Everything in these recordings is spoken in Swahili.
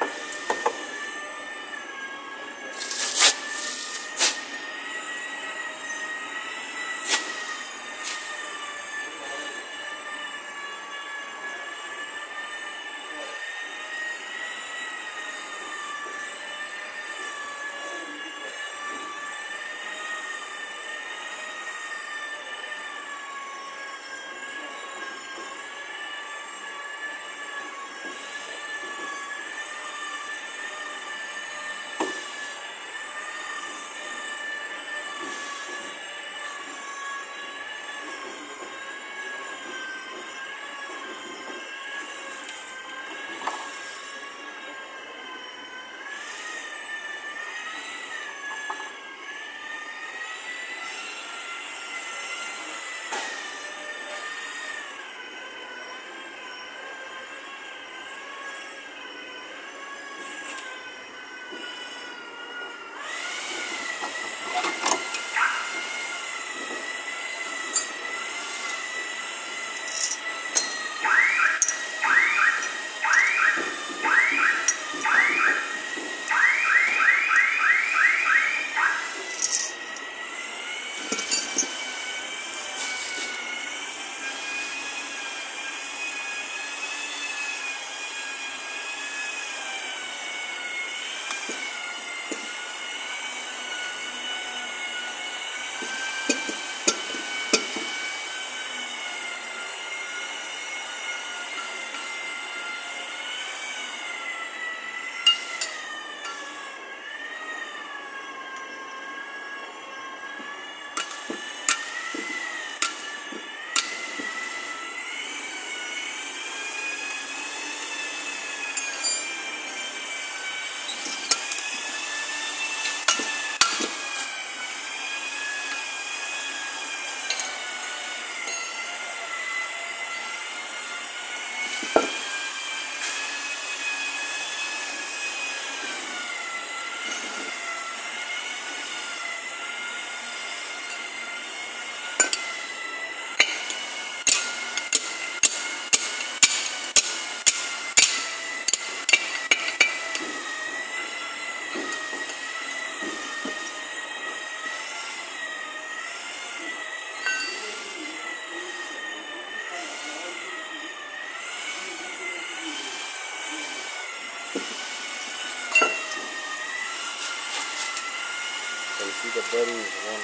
see the bearing is one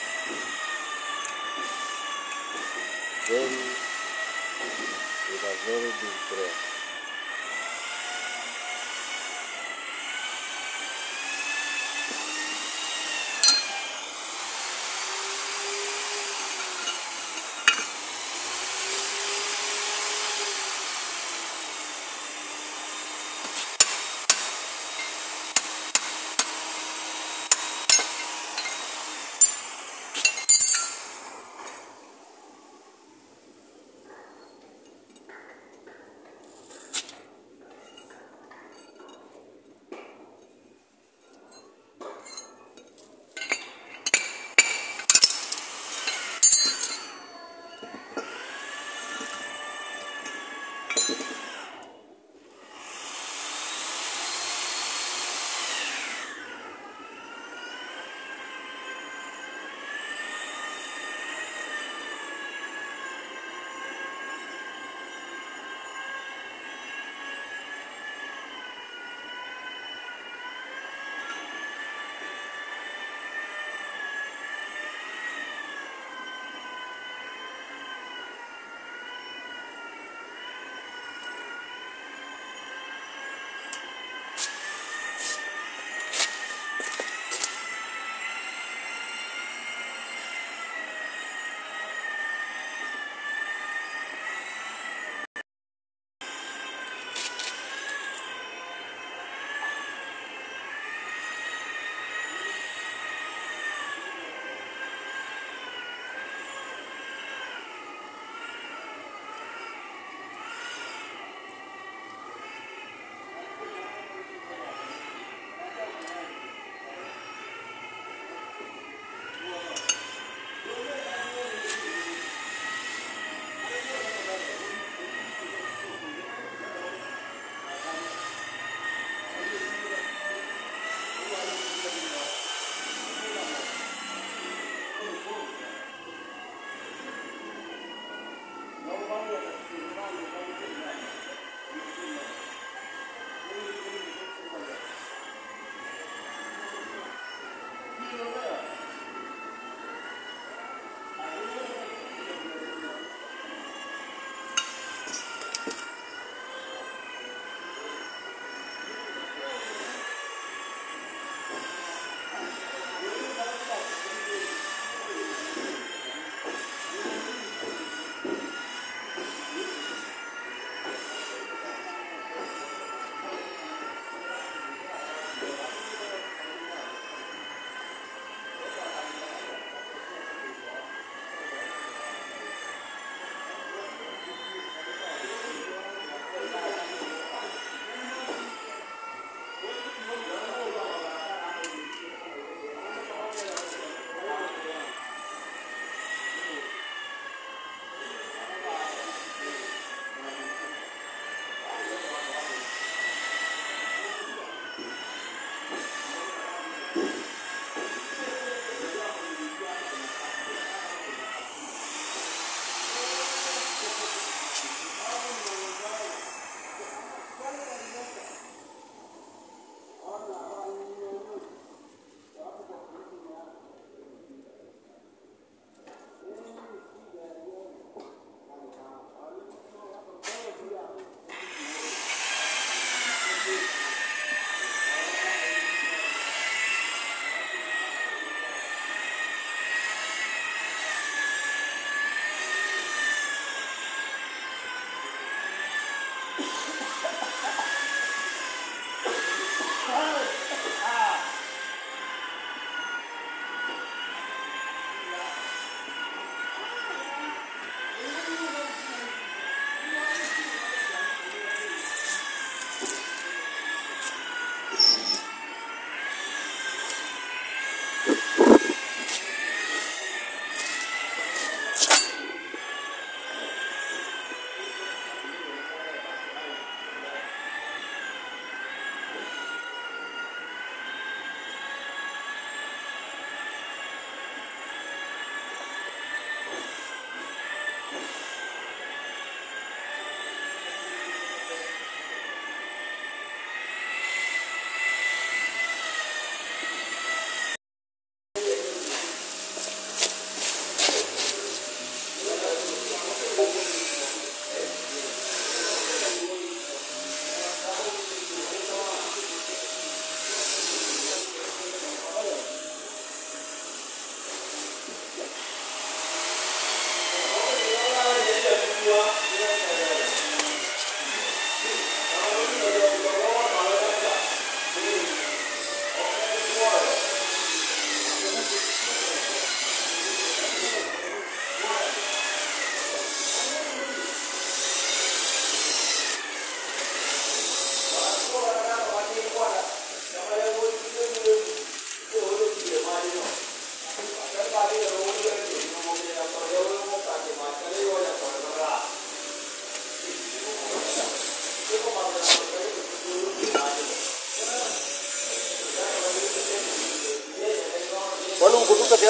very with a very big breath.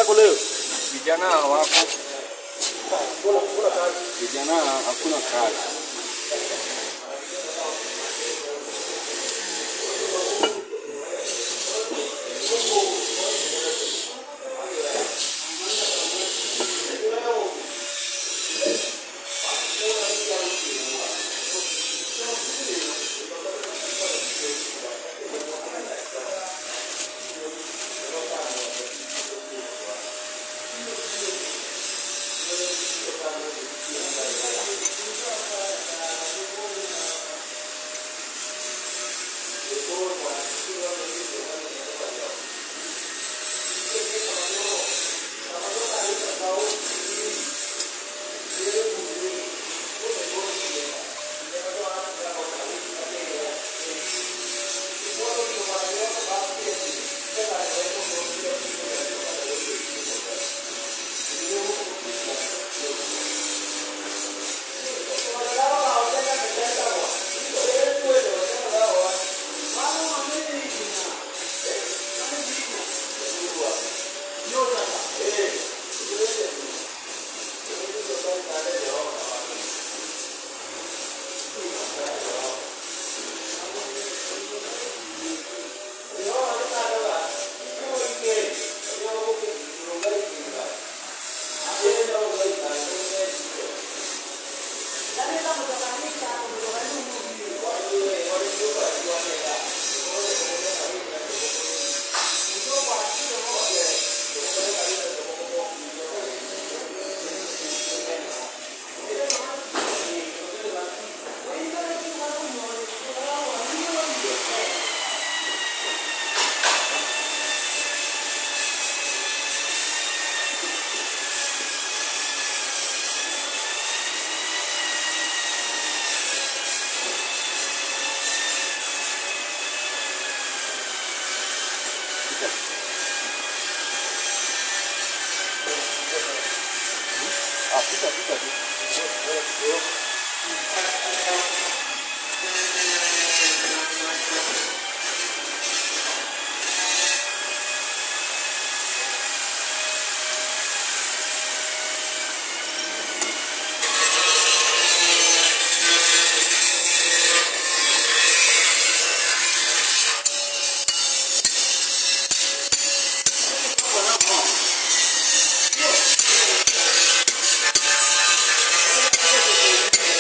yako leo? Vijana wako vijana hakuna kazi. Ah, pita, pita, pita. Thank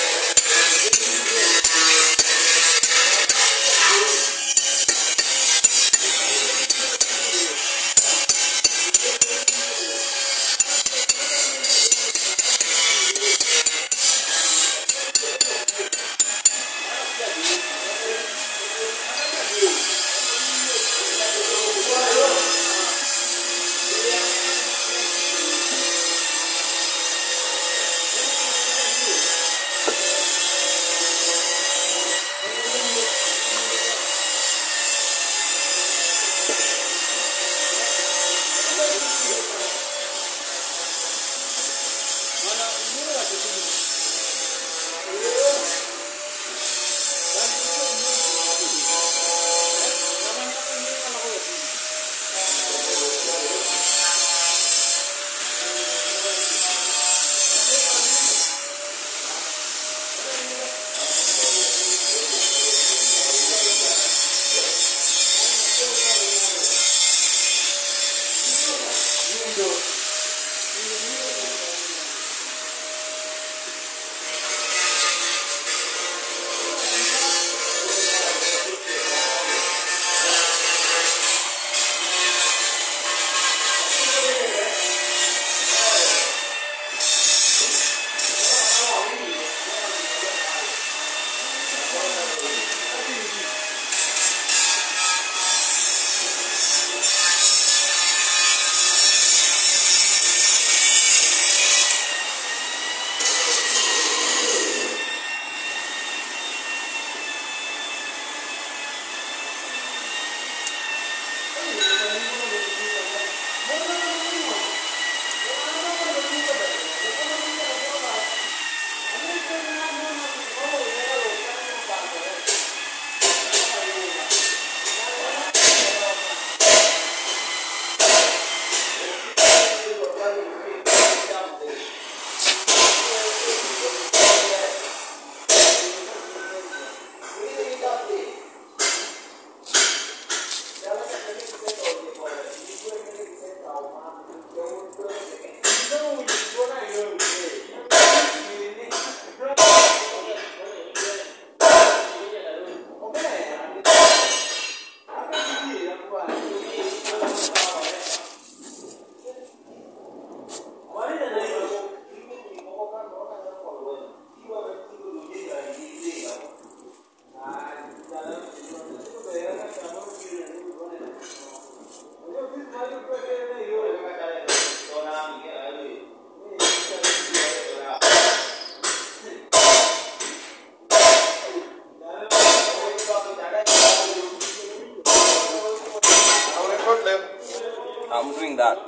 I'm doing that.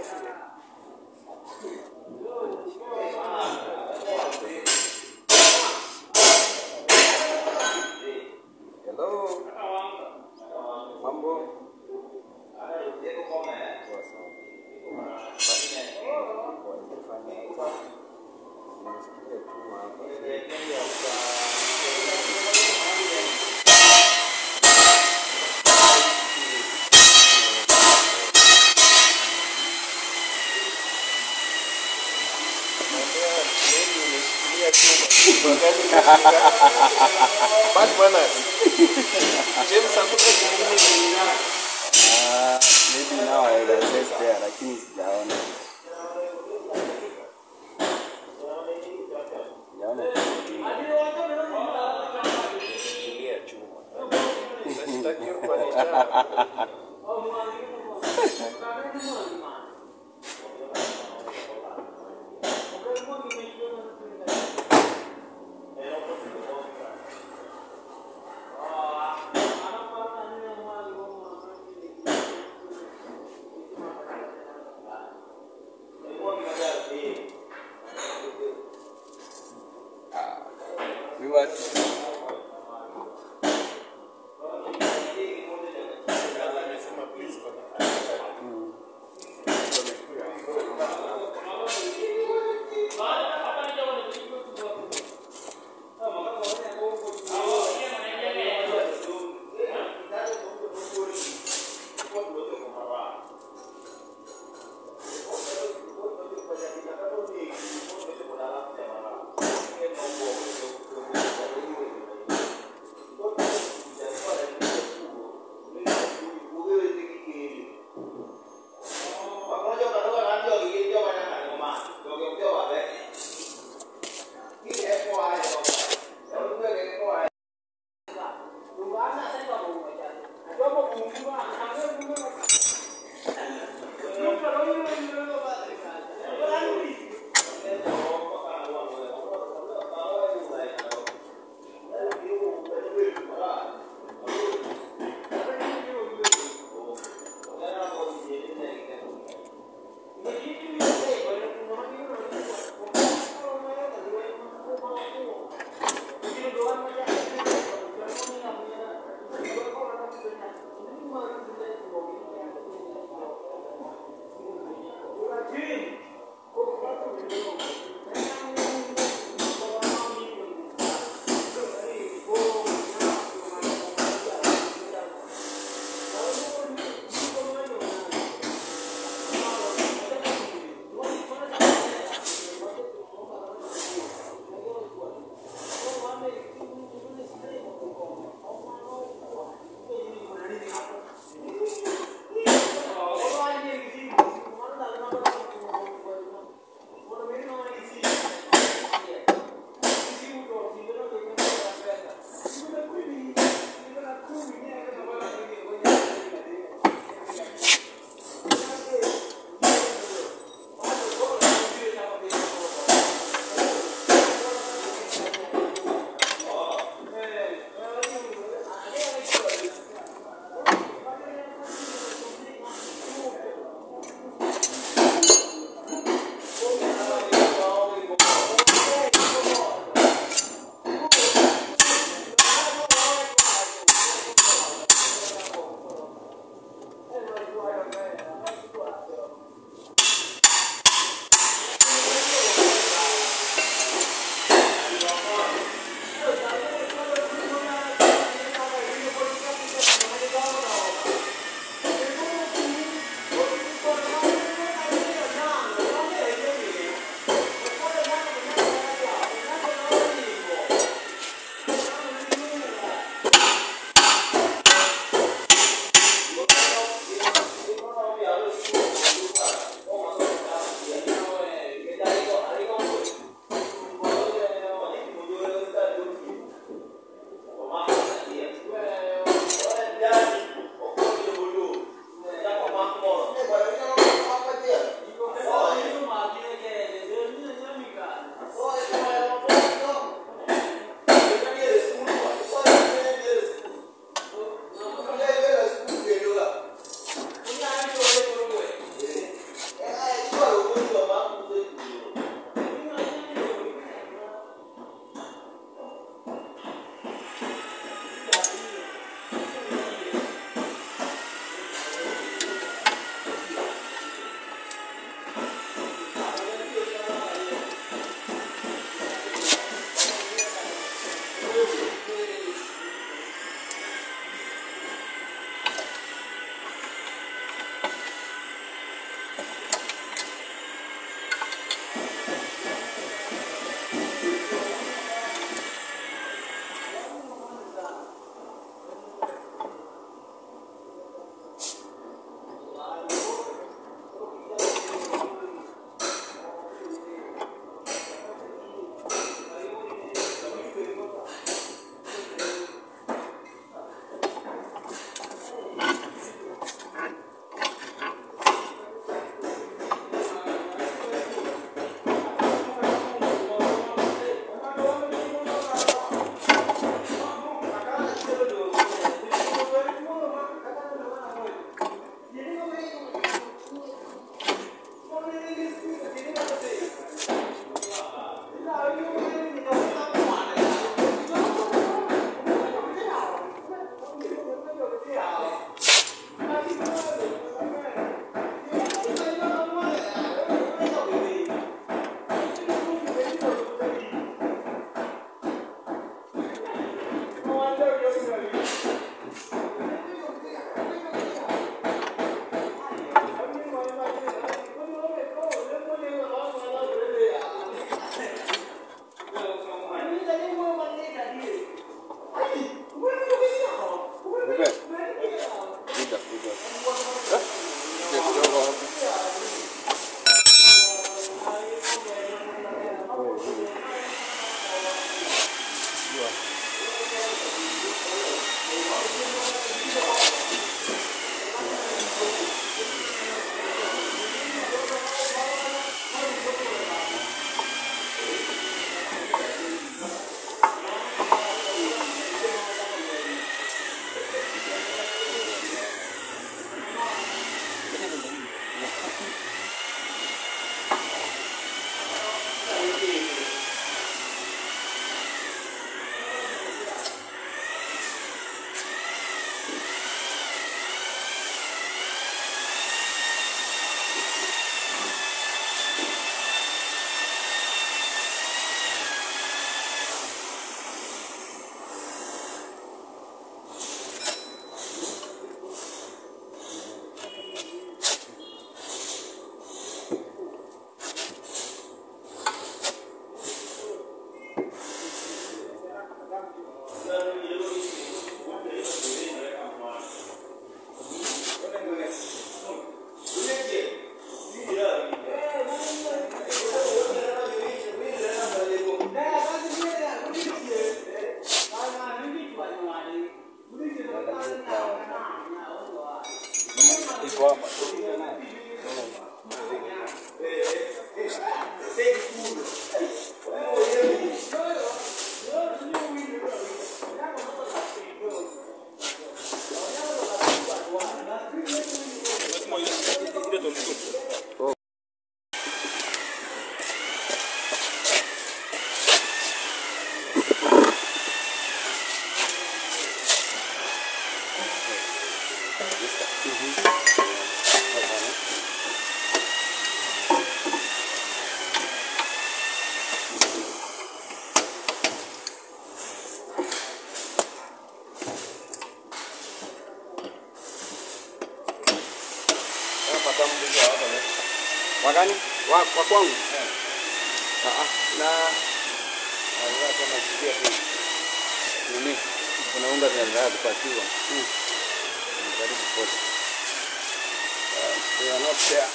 Hello. Mambo. Poa sana. Nimesikia tu Ah, maybe now I will access there lakini sijaona. Sijaona kitu kingine. We were Nikupe. Kuja, kuja. Eh? Kuja kidogo hapo. Iko hapa. Wakani? Wa, wa kwangu? Ah, ah, na Alikuwa kama sikia tu. Nini? Kuna unga zinaendelea kupakiwa. Hmm. Ni Karibu pote. Uh, they are not there.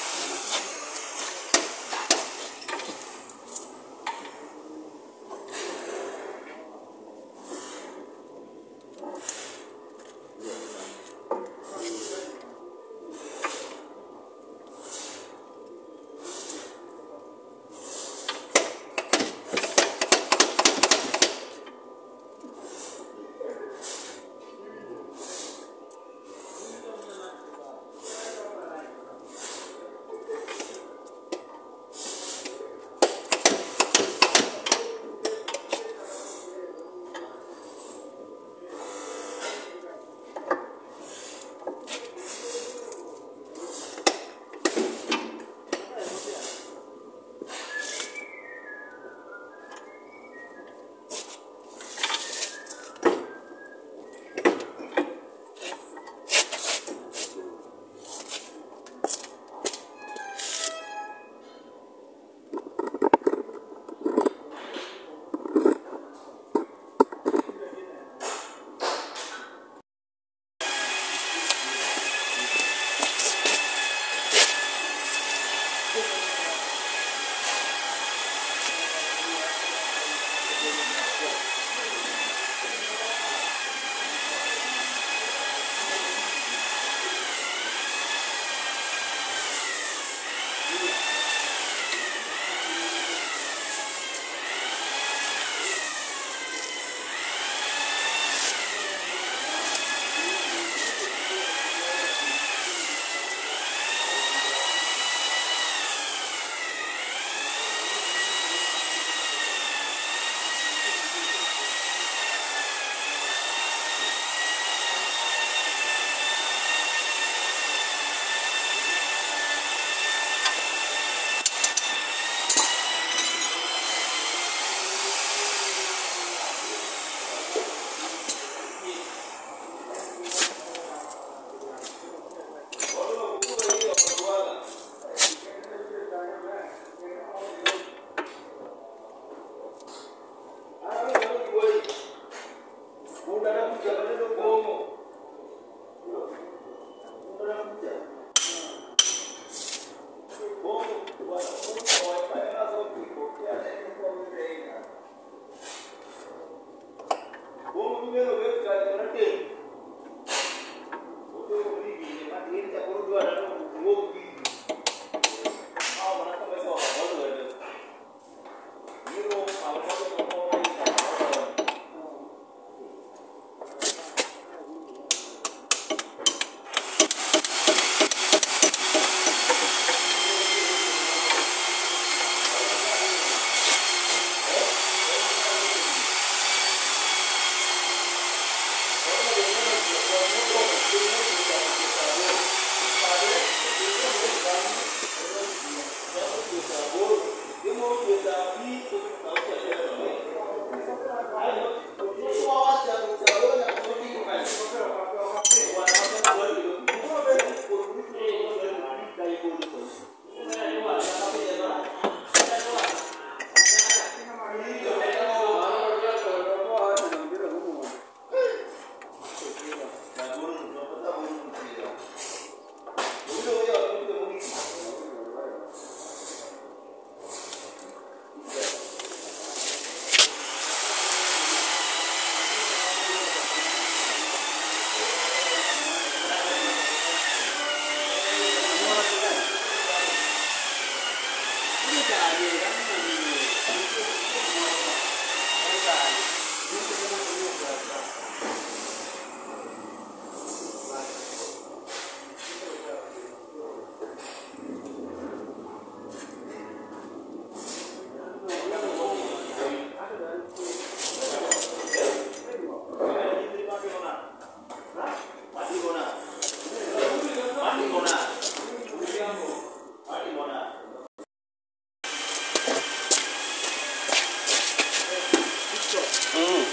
Mm.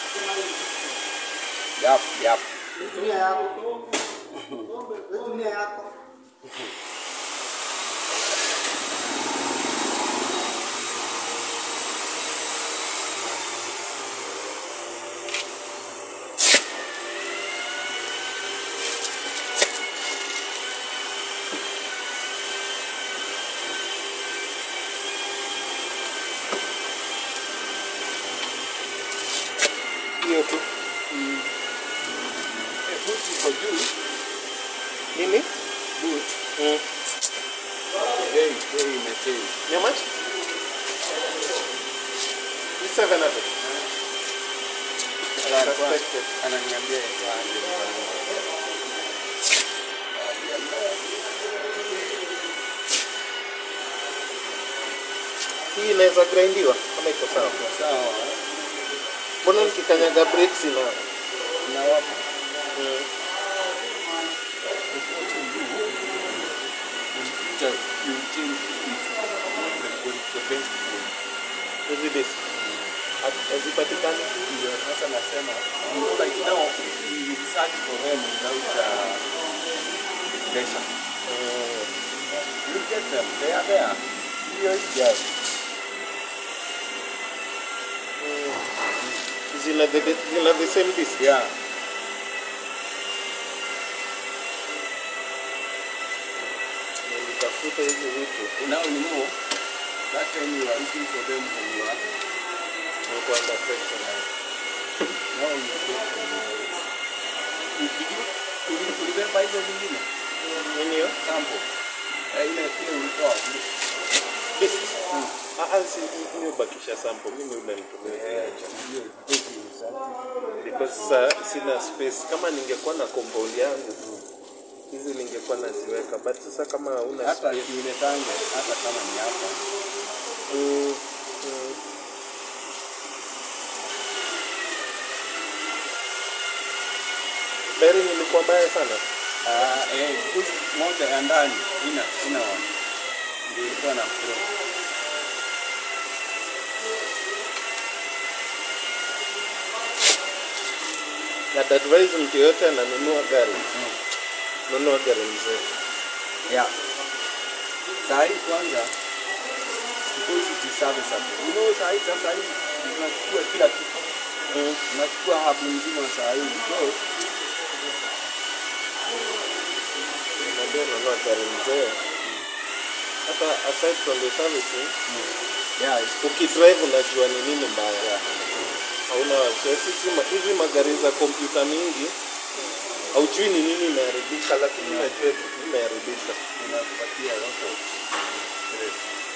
Yap, yap. Tumia yako. Tumia yako. hiyo tu Buti iko juu. nini Boot. mm. Bei, bei imechange. How much? Ni 700. Suspected. Ananiambia itaanze. Hii inaweza grindiwa kama iko sawa. Sawa. Mbona nikikanyaga brakes ina Nawapa. mm. Future, you change the, the best way. hizi disc Ha- hazipatikani. Ndio sasa nasema, you know, like now we search for them without uh, pressure. Mm. You get them, they are there. Here, yes. Mm. Zina the, zina the same disc. Yeah. Nilitafuta hizi vitu Now you know, that time you are looking for them when you are, niko under pressure. now you get them. Did you, uli- ulibeba hizo zingine? Nini hiyo? Sample. Eh, ile ile ulitoa. Disc. Ah, ah, si mimi hubakisha sample. Mimi unanitumia. Eh, hiyo ipeki usafi. because sa, sina space. Kama ningekuwa na compound yangu hizi ningekuwa naziweka, but sasa kama una hata space kiuletange hata kama ni hapa mm, mm. Bearing ilikuwa mbaya sana. Ah, eh, because moja ya ndani ina ina wa ndio ilikuwa na pro Na advise mtu yoyote ananunua gari, nunua gari mzee. yeah. Saa hii kwanza because it is serviceable. You know saa hii sasa hii tunachukua kila kitu. Mm. Tunachukua habu nzima saa hii. So Unajua ununua gari mzee. Hata aside from the servicing, yeah, ukidrive unajua ni nini mbaya. Hauna wasiwasi. Hizi ma- Hizi magari za kompyuta mingi haujui ni nini imeharibika, lakini unajua kitu imeharibika. inakupatia lot of stress.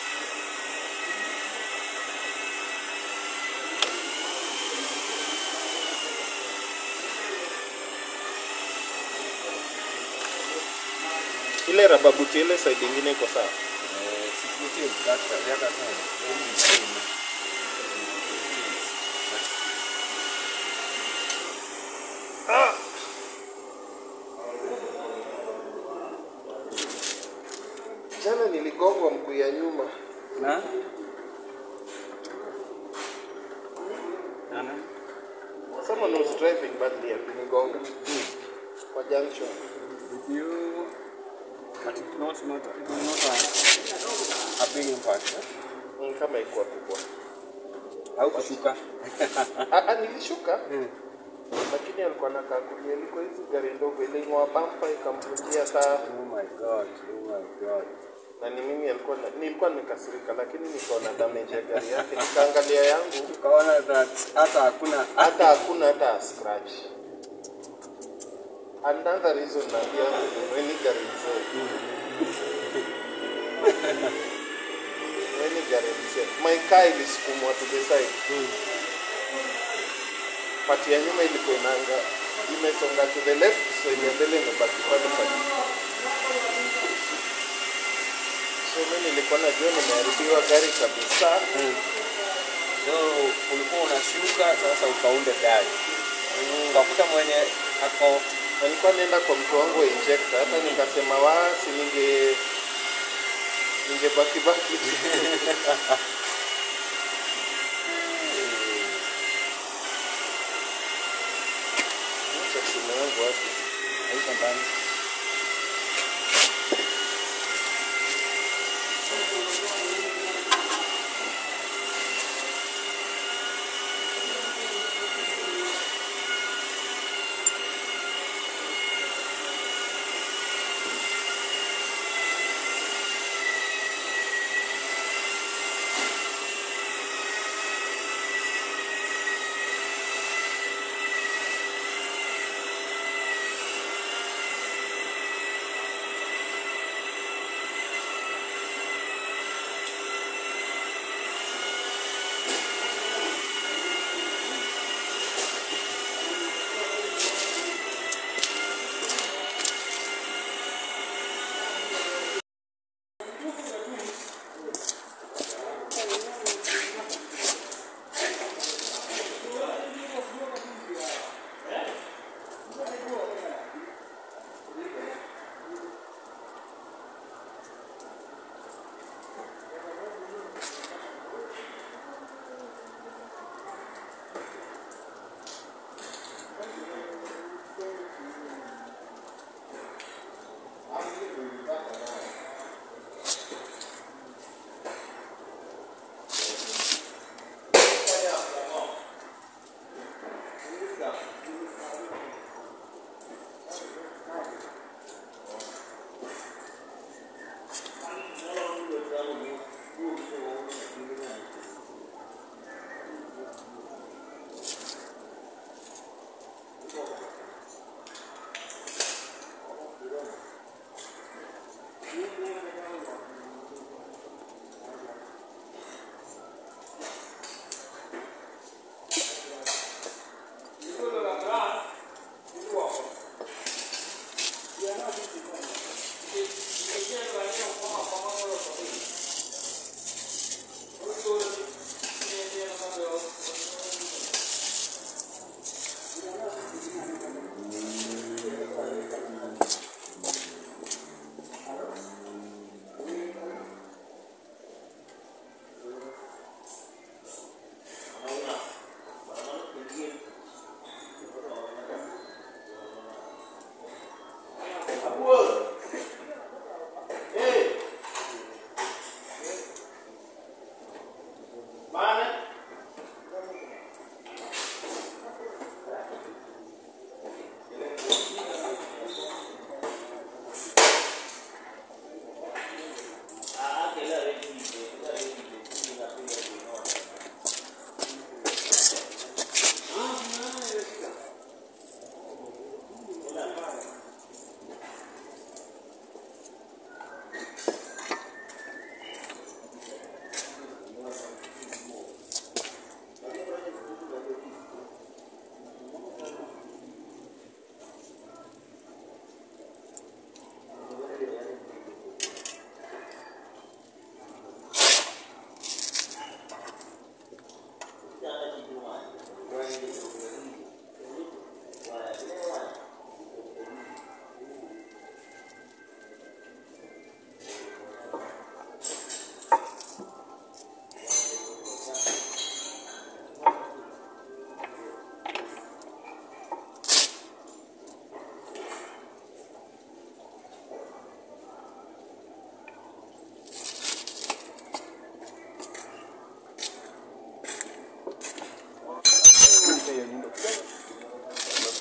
Ile rubber boot ile side ingine iko sawa. Eh, sikutie that the other time. When you came, niligongwa mguu ya nyuma. Na? Ana? Someone was driving badly akinigonga kwa junction. Did you... But it's not, not, it was not a, a big impact, eh? Ni kama ikuwa kubwa. Au kushuka? Ah, ah, nilishuka Mm. lakini alikuwa anakaa kulia, ilikuwa hizi gari ndogo iling'oa bampa ikamvunjia taa, Oh my god, oh my god. na ni mimi alikuwa na, nilikuwa nimekasirika, lakini nikaona damage ya gari yake, nikaangalia yangu Ukaona that hata hakuna hata hakuna hata a scratch. Another reason naambia nunueni gari mzee. Nunueni gari mzee. My car ilisukumwa to the side. Pati ya nyuma ilikuwa inaanga imesonga to the left, so ile mbele imebaki pale pale. So mimi nilikuwa najua nimeharibiwa gari kabisa. Mm. So ulikuwa unashuka sasa ukaunde gari. Ukakuta mwenye ako Na nilikuwa naenda kwa mtu wangu wa injector, hata nikasema wasi ninge ningebaki baki tu. Acha simu yangu wapi? haiko ndani.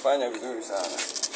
umefanya vizuri sana.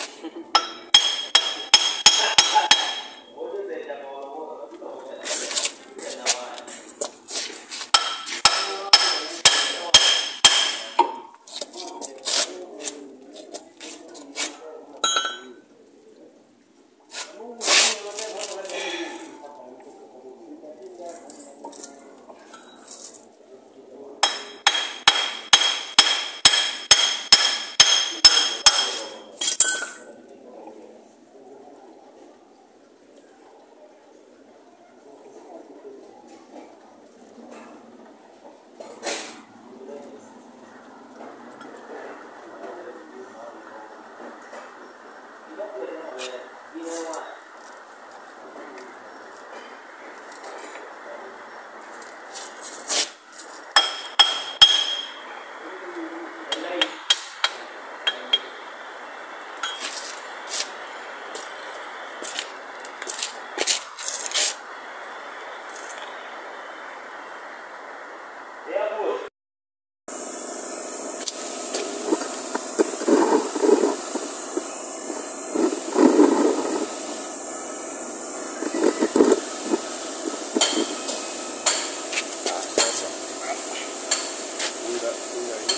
Ah, sasa. Unga, unga hii.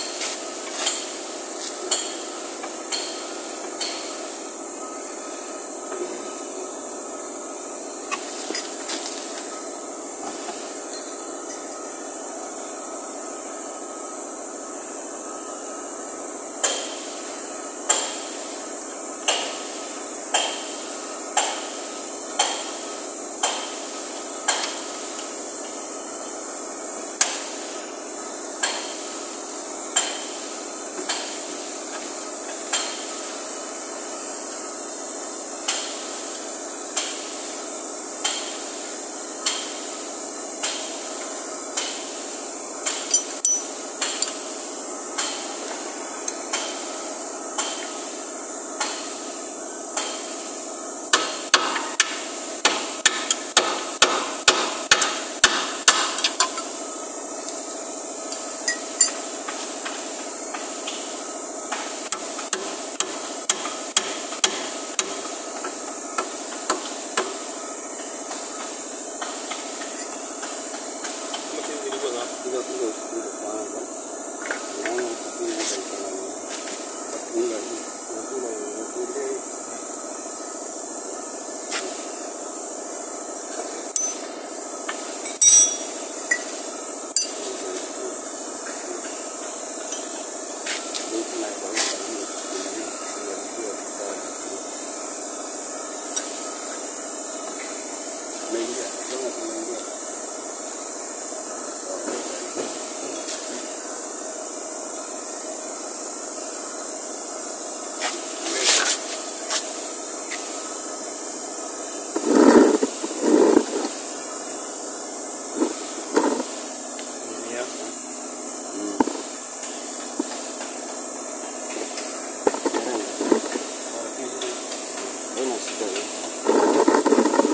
Hizo hizo hizo kwanza. Naona kipindi hapa iko na unga hii. Unakula unakula hii. Umeingia, kama umeingia. Haina shida hiyo.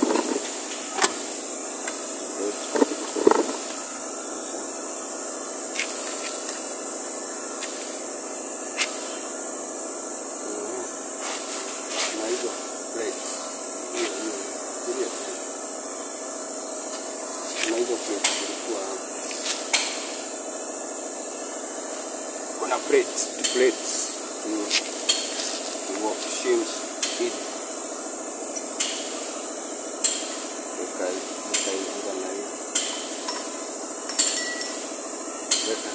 Na hizo plates. Hiyo hiyo. Kulia tena. Na hizo plates zilikuwa hapo. Kuna plates, plates. Mm. Shims hizi. Tukai- tukaiunga na hiyo. Weka.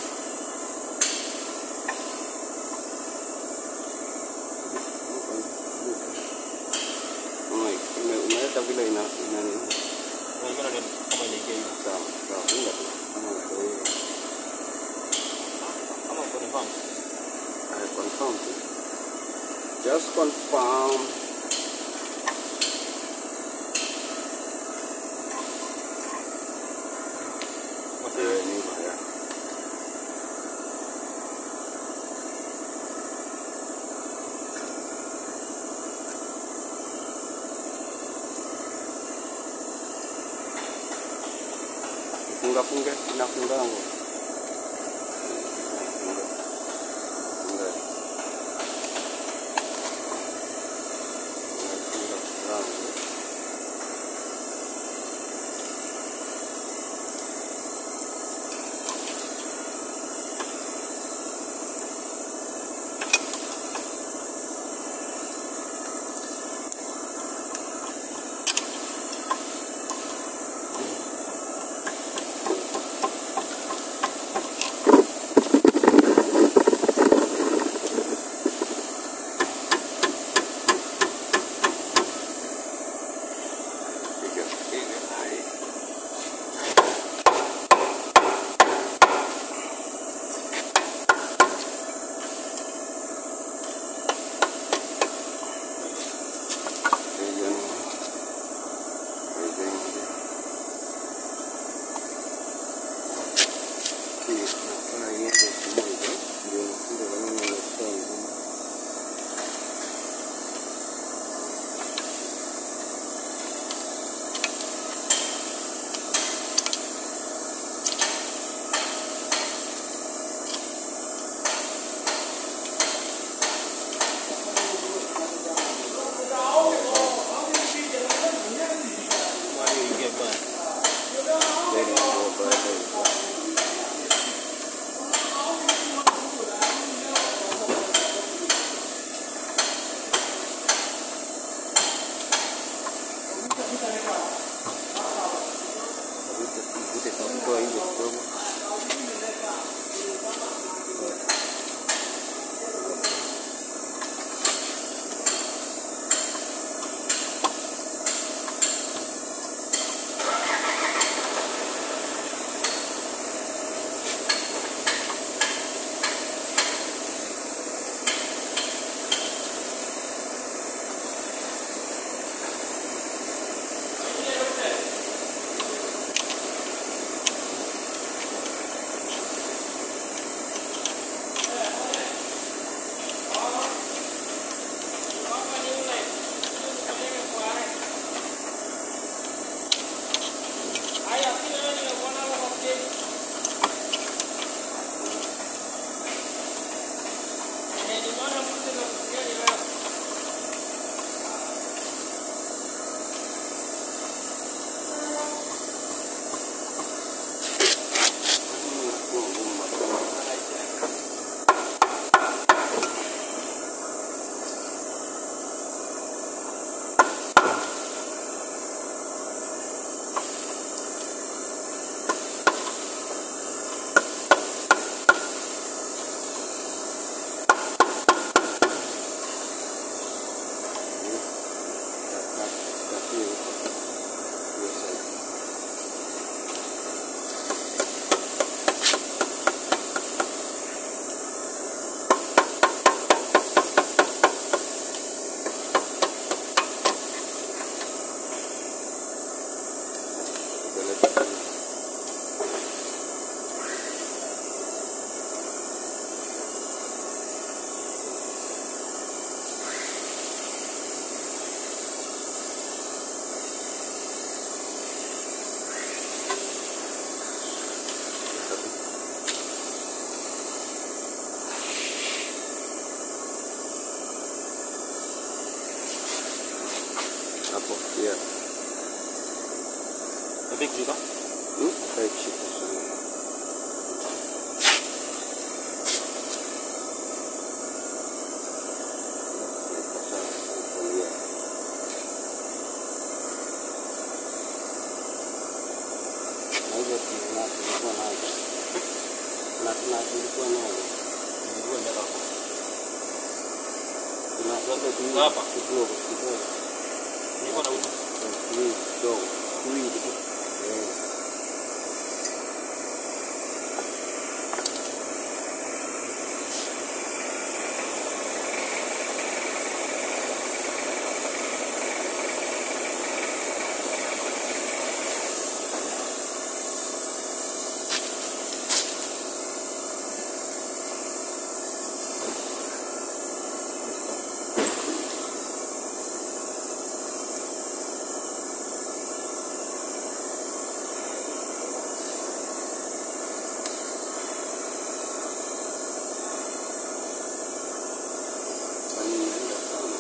Mama, ume- umeweka vile ina ina nini? kama inaingia hivi Sawa, sawa. Unga tu. Kama ndio hiyo. ama confirm I confirm tu. Just confirm. Eh, ni hivyo, yeah. Funga funga inafunga ngo. Funga. Funga. Yeah. Tapi kushika. Hmm? Hafai kushika sana. Sawa, kulia. Na hizo tuna- tulikuwa nazo. Na tuna tulikuwa nazo. Ndio ndio hapo. Tuna zote tu Hapa? kidogo kidogo. Niko na huko. Tuwili kidogo. Tuwili. Eh. Kwani inaenda sana.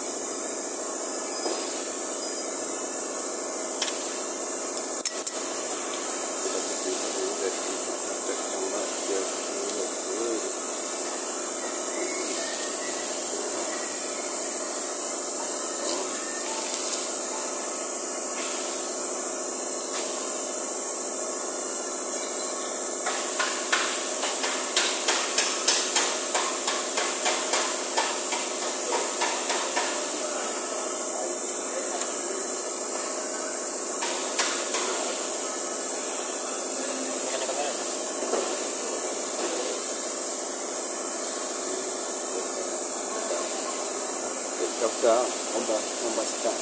Tafuta omba omba star.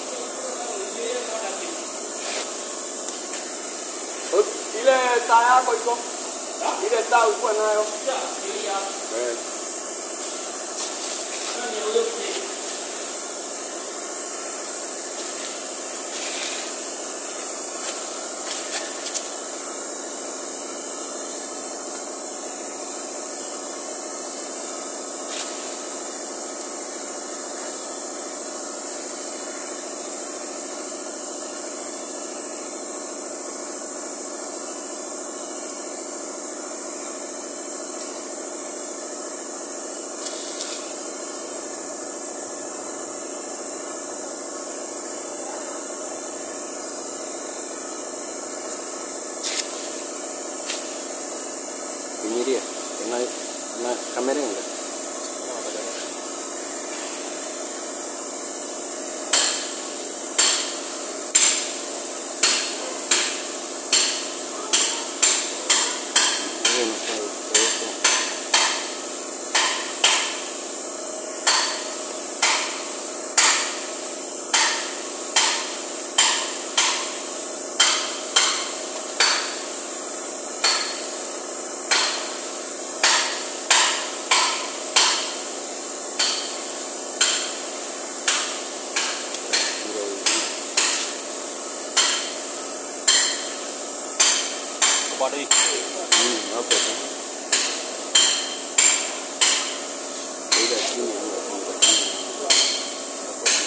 Ile taa yako iko? Ile taa ulikuwa nayo? Eh. Kunyiria. Kuna kuna kamera inga? Hiyo inafaa kuwekwa. Ndio hiyo. Kepada hii. Mm, hapo tu. Ile chini hiyo funga chini. Hapo tu.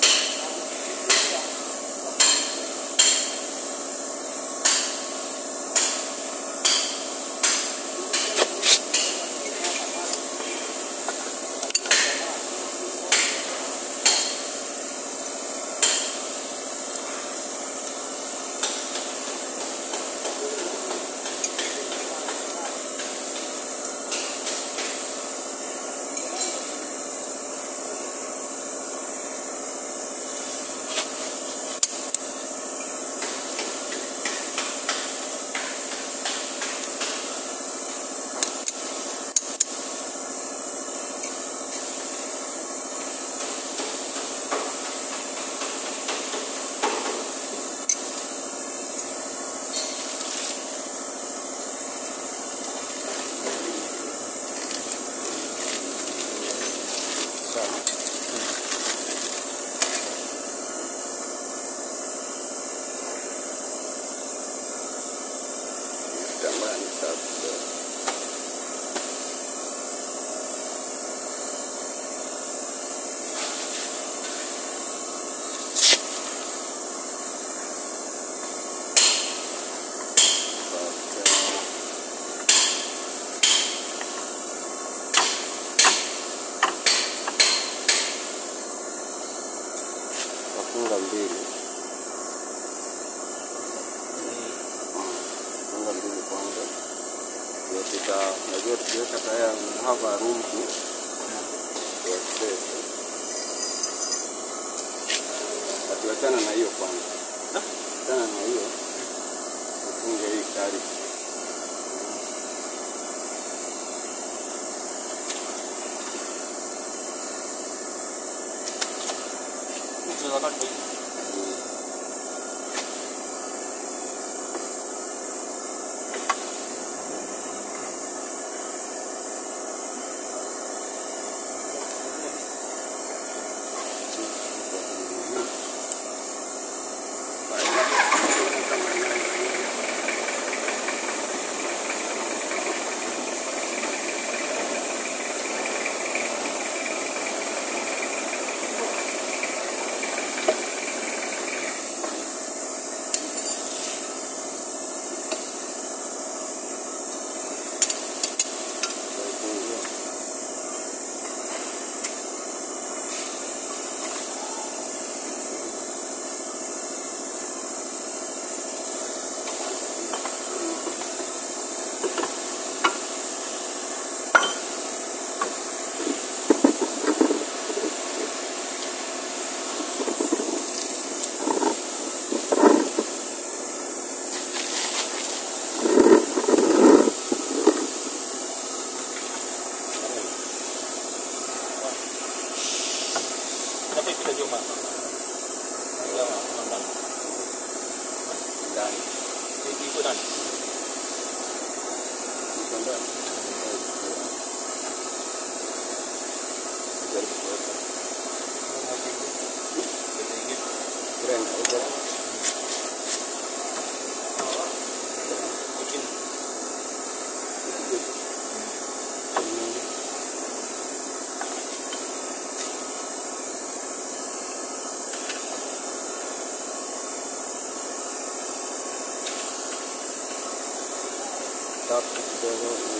Sawa. Kitambaa ni safi sana. funga mbili funga mbili kwanza ndio tuta najua tukiweka taya have a room to to express atuachana na hiyo kwanza achana na hiyo ufunge hii kari Tutaifungia. ndani Iko ndani. Jaribu kuweka. Brenda, iko ndani. Tatu kidogo